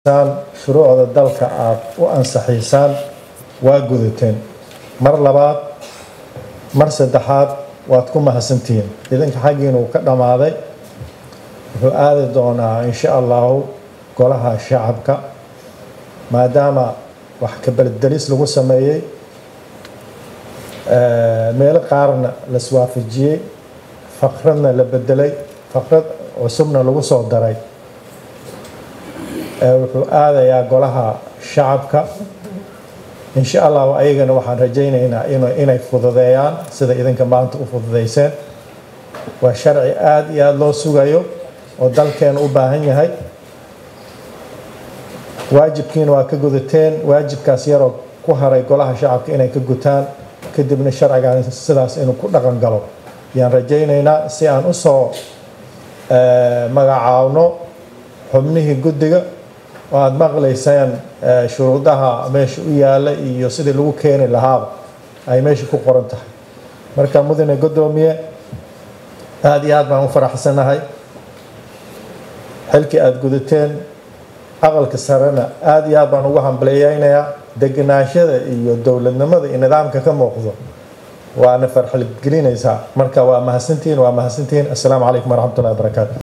shuruucda dalka aada u ansaxiisaan waa gudateen mar labaad mar saddexaad waad ku mahadsantihiin idinka xaggiina uu ka dhammaaday wuxuu aadi doonaa insha allahu golaha shacabka maadaama wax kabaldelis lagu sameeyey meelo qaarna laswaafajiyey faqradna la bedelay faqrad cusubna lagu soo daray wuxuu aadayaa golaha shacabka insha allahu ayagana waxaan rajaynaynaa inay fududeeyaan sida idinka maanta u fududeyseen waa sharci aada iyo aada loo sugayo oo dalkeena u baahan yahay waajibkiina waa ka gudateen waajibkaas yaroo ku haray golaha shacabka inay ka gutaan kadibna sharcigan sidaas inuu ku dhaqan galo ayaan rajaynaynaa si aan usoo magacaawno xubnihii guddiga oo aada maqlaysaan shuruudaha meesha u yaalla iyo sidii lagu keeni lahaaba ay meesha ku qoran tahay marka mudane guddoomiye aada iyo aad baan u faraxsanahay xilkii aada gudateen aqalka sarena aada iyo aad baan ugu hambaleeyeynayaa deganaashada iyo dowladnimada iyo nidaamka ka muuqdo waana farxalgelinaysaa marka waa mahadsantihiin waa mahadsantihiin assalaamu calaykum waraxmatullahi wabarakaatu